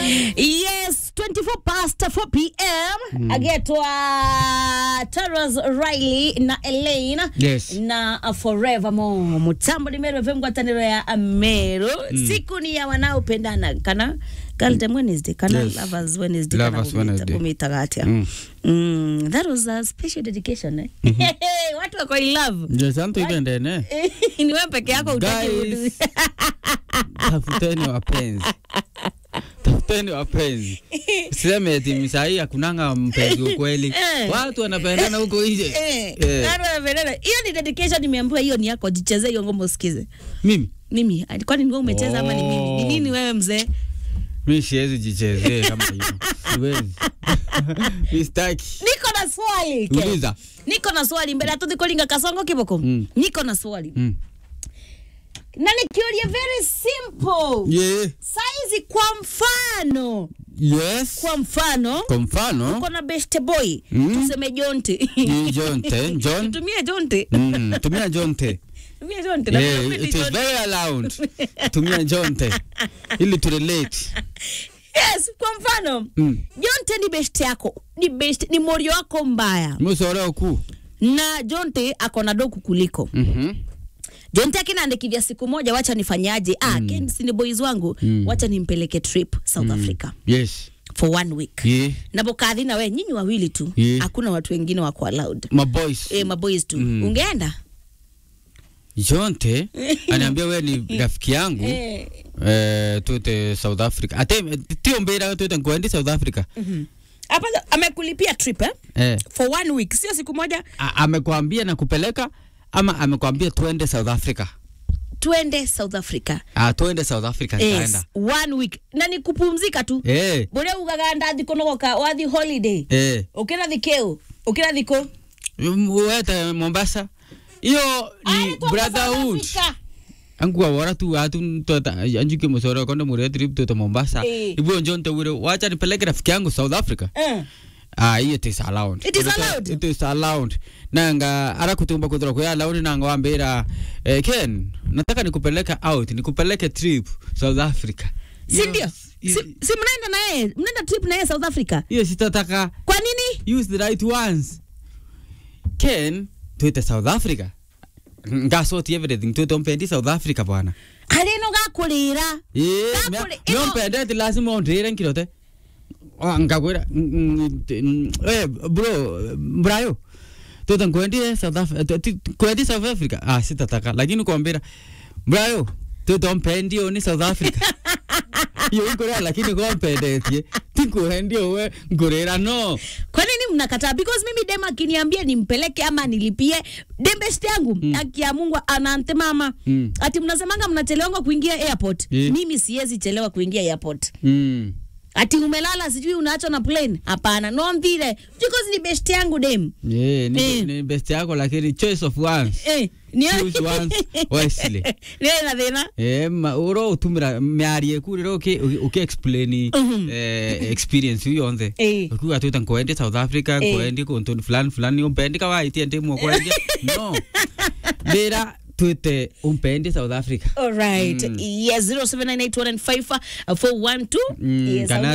yes 24 past 4 pm agetwa taras riley na elaine Yes. na uh, forevermore mutambo ni meru fm ngwataniro ya meru siku ni ya wanaopendana kana Galden Wednesday, kana Yes. lovers Wednesday, kana Lovers kumita- Wednesday. kumitaga atia. Mm. Mm, that was a special dedication eh? watu wako in love Yes, antu ikendene. ni wewe peke yako utaki Guys. Tafuteni wapenzi. Tafuteni wapenzi. Siseme eti misai hakunanga mpenzi ukweli. Eh. Watu wanapendana huko nje. Eh, Eh. watu wanapendana. hiyo ni dedication nimeambiwa hiyo ni yako jichezee hiyo ngoma usikize Mimi mimi ah, kwani ni wewe umecheza ama ni mimi ni Oh. nini wewe mzee mi siwezi jichezee kama hiyo. Siwezi. Mi sitaki. niko na swali ke. Uliza. niko na swali mbele atuthi kulinga kasongo kiboko Mm. niko na swali Mm. na nikiulia very simple Yeah. saizi kwa mfano Yes. kwa mfano Kwa mfano uko na best boy Mm. tuseme jonte ni Jonte, John. tumie jonte Mm, tumia Jonte. tumie jonte na Yeah, mimi ni it is Jonte. very allowed. Tumia Jonte. Ili to relate. yes kwa mfano Mm. jonte ni best yako ni best ni morio wako mbaya Musoreo ku. na jonte ako na doku kuliko Mhm. jonte akinaandikivya siku moja wacha nifanyaje ah, Ken, si ni boys wangu Mm. wacha nimpeleke trip south africa Yes. for one week Yeah. na bokadhi na we nyinyi wawili tu Yeah. hakuna watu wengine wako allowed My boys. e, maboys tu Mm. ungeenda Jonte aniambia we ni rafiki yangu Eh, eh, tute South Africa. Ate tio mbera tute ngwendi South Africa. mhm. hapa amekulipia trip eh? Eh. for one week sio siku moja a- amekwambia na kupeleka ama amekwambia tuende South Africa? twende south africa Ah, tuende South Africa yes. nitaenda. one week na ni kupumzika tu Eh. buria ugaga ndathi kunogoka wathi holiday Eh. ukira thikeu ukira thiko Mm, Wete Mombasa. Hiyo ni brotherhood. Angua wara tu watu tota anjuke musoro kondo mure trip tota Mombasa. Eh. Ibu njonte ure wacha nipeleke rafiki yangu South Africa. Ah, hiyo it is allowed. It is allowed? It is allowed. Nanga ara kutumba kutoka kwa allowed nanga wambira eh, Ken, nataka nikupeleka out, nikupeleke trip South Africa. si ndio si, Hiyo- si mnaenda na yeye mnaenda trip na yeye south africa Hiyo sitataka kwa nini use the right ones. Ken, tuite South Africa. Ngasoti everything tuite mpendi South Africa bwana. arino gakurira Eh, Kakule, mea- ino- mea mpende ti lazima ondire nkirote. Ah, ngakwira mm, mm, t- mm, eh bro brayo tuta nkwendi South Africa kwendi South Africa ah sitataka lakini kuambira brayo tuta mpendi oni South Africa yo nkorea lakini kwa mpendetie tinkuhendi we nkorera no kwa nini mnakataa because mimi dem akiniambia nimpeleke ama nilipie dembest yangu mm. akia mungu anante mama Mm. ati mnasemanga mnachelewanga kuingia airport Eh. mimi siwezi chelewa kuingia airport mm. ati umelala sijui unaachwa na plane hapana no mvile because ni best yangu dem yeah, ni, Eh. ni best yako lakini choice of ones eh, ni Choose once wisely. ni na thina Eh, ma uro utumira miarie ku rero uki uki explain Mhm. eh, experience hiyo yonde Eh. ukiwa tu tankoende South Africa Eh. koendi kuntu fulani fulani umpendi kawaiti ende mwo koendi no bera tuite umpendi South Africa All right. Mm. Yes, 0798155412. Mm, Yes, kana I'll-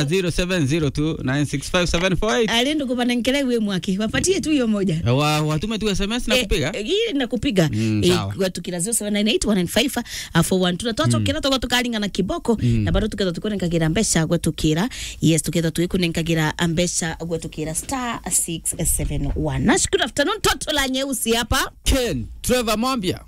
0702965748 alienda kupanda nkele we mwake wapatie tu hiyo moja wa watume tu SMS na kupiga Eh, hii nakupiga Mm, Eh, sawa. kwa tukira 0798155412 twachokera tugwa tukaringa na kiboko na bado tuketha tukunenkagira mbeca gwetukira yes tuketha tuikunenkagira mbeca gwetukira star 671 nashukuru afternoon toto la nyeusi hapa Ken Trevor Mwambia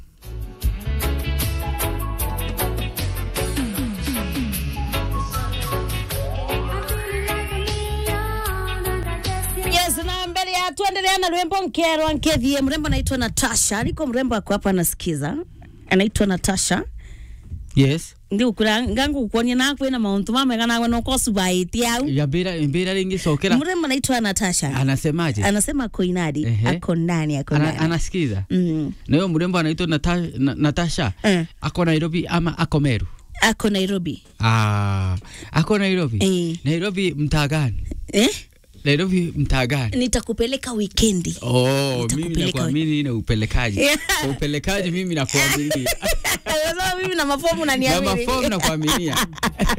yes na mbele ya tuendelea na rwembo nkerwa nkethie mrembo anaitwa natasha aliko mrembo ako hapa anasikiza anaitwa natasha yes ndi ukura ngangu kuonia nakwina mauntu mamega nawe nokosubaiti au ya bera bera ringi sokera mrembo anaitwa natasha anasemaje anasema ako inadi Ehe. ako ndani ako Ana, ndani anasikiza Mm. na huyo mrembo anaitwa Nata, na, Natasha Eh. ako Nairobi ama ako Meru ako nairobi ah, ako Nairobi Eh. Nairobi mtaa gani eh? Nairobi mtaa gani nitakupeleka wikendi Oh, mimi Nitakupeleka nakuamini na upelekaji Yeah. upelekaji mimi nakuaminia Sasa mimi na mafomu na naniamini mafomu nakuaminia